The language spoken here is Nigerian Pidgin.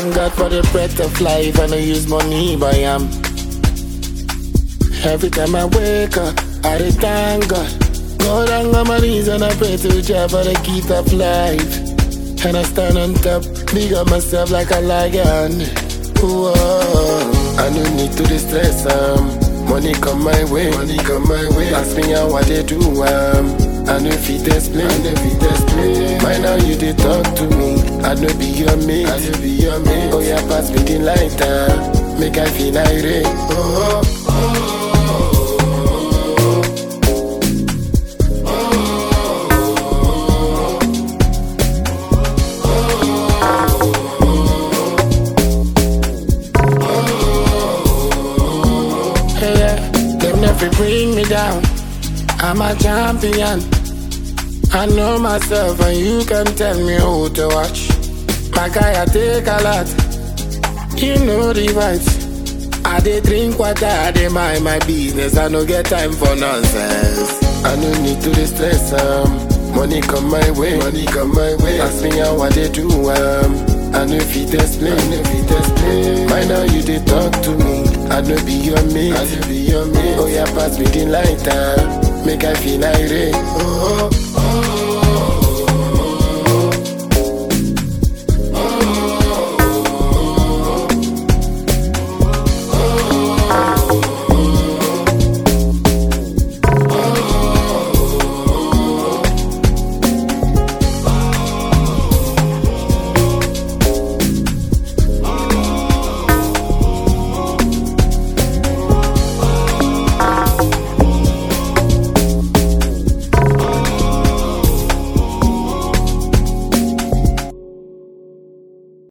Thank God for the breath of life, I don't use money, but I'm. Every time I wake up, I dey thank God. Go down on my knees and I pray to Jah for the gift of life. And I stand on top, big up myself like a lion. Whoa, I no need to distress um. Money come my way, money come my way. Ask me how I they do um. I know if it explain, I know if it explain. Why now you they talk to me? I know be your mate, I know be your mate. Oh yeah, pass me the lighter, make I feel irate. Oh, oh, Hey, yeah, them never bring me down. I'm a champion. I know myself, and you can tell me who to watch. My guy, I take a lot. You know the vibes. I dey drink water, I dey mind my business. I no get time for nonsense. I no need to dey stress um. Money come my way, money come my way. Ask me how I dey do um. I know if it explain, I know if it explain. Why now you dey talk to me? I know be your mate, I know be your mate. Oh yeah, pass me the lighter, make I feel irate. Oh, oh, oh.